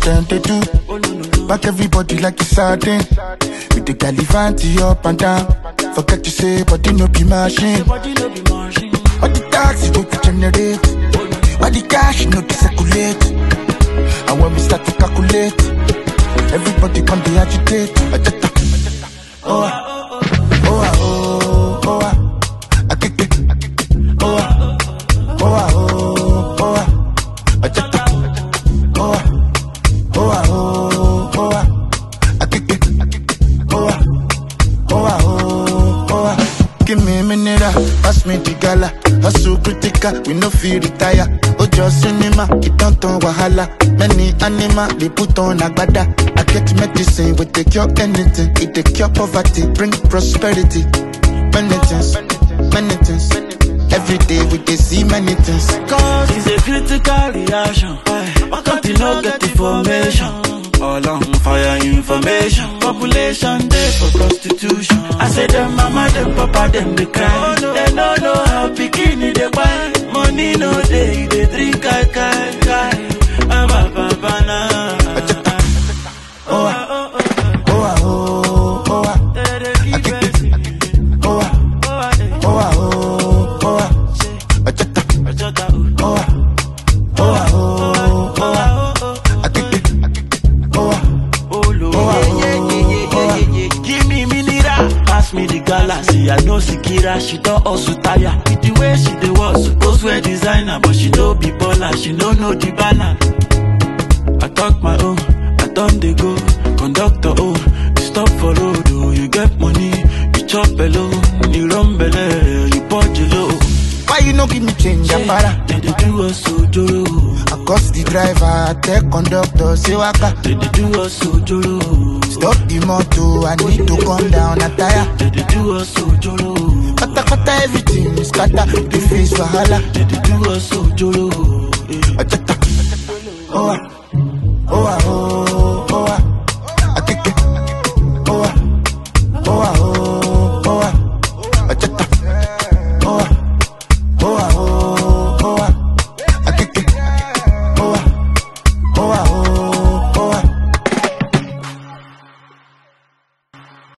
them they do. Back everybody like it's sardine. With the galivanti up and down. Forget to say, body no be machine. Body no be machine. All the taxi go to generate. All the cash no to circulate. And when we start to calculate, everybody come to agitate. Ajata. Oh, ah. oh, ah, oh, oh, ah. Akeke. Oh, ah. oh, ah, oh, oh, ah. Ajata. Oh, ah. oh, ah, oh, oh, ah. Akeke. Oh, ah. Oh, ah, oh, oh, ah. Give me a minute, ah. pass me the gala. Hustle critical, we no feel retire. Ojo cinema, it don't turn wahala. Many animal, they put on agbada. I get medicine, we take cure anything. It take cure poverty, bring prosperity. Many things, many things. Every day we dey see many things. Cause it's a critical reaction. Why can't you not get information? All on fire information. Population day for prostitution. I say them mama, them papa, them they cry. They no know how bikini they buy. Money no day, they drink kai kai kai. Ah, ba, ba, ba, na. Oh, ah, oh, ah, oh, oh, ah. They dey give us- Oh, ah, Oh, ah, eh. oh, ah, oh, oh, ah. Ajata. Ajota, oh. Oh, ah, oh, ah, oh, oh, ah. Akeke. Oh, ah. Oh, Lord. Oh, ah, Yeah, yeah, yeah, yeah, oh, yeah, yeah. Give me mineral. Pass me the galaxy. I know Sikira. She don't also tire. With the way she dey was supposed wear designer, but she no be baller. She no know the balance. I talk my own. I done dey go. Conductor oh, you stop for road oh. You get money, you chop alone. You run belle, you punch low. Why you no give me change, Apara? They dey do us ojoro. I cost the driver, I tell conductor, say waka. They dey do us ojoro. Stop the motor, I need to come down, a tire. They dey do us ojoro. Kata kata everything is scatter, the face wahala. They dey do us ojoro. eh. Ajata. Oh, ah, oh, ah, oh,